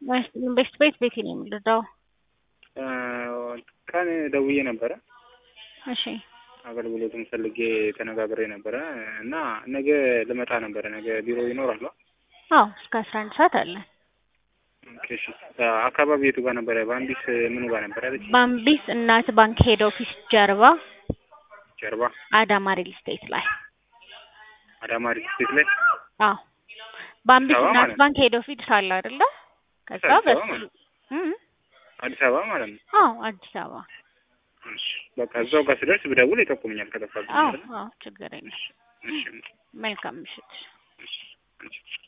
ቤስት ቤት ቤቴ ነው የምልዳው። ቀን ደውዬ ነበረ እሺ አገልግሎቱን ፈልጌ ተነጋግሬ ነበረ እና ነገ ልመጣ ነበረ። ነገ ቢሮ ይኖራሉ? አዎ እስከ አስራ አንድ ሰዓት አለ። ኦኬ፣ እሺ። አካባቢ የቱ ጋር ነበረ? ባምቢስ ምኑ ጋር ነበረ ያለች? ባምቢስ እናት ባንክ ሄድ ኦፊስ ጀርባ ጀርባ አዳማ ሪል ስቴት ላይ። አዳማ ሪል ስቴት ላይ አዎ ባምቢስ አበባ እናት ማለት ነው። ባንክ ሄድ ኦፊስ አለ አይደለ? ከዛ አዲስ አበባ በሱ ማለት እም፣ አዲስ አበባ ማለት ነው። አዎ አዲስ አበባ። እሺ፣ በቃ እዛው ጋር ስደርስ ብደውል ይጠቁምኛል ከጠፋብኝ አዎ አይደል? አዎ ችግር የለም። እሺ፣ እሺ፣ መልካም ምሽት። እሺ።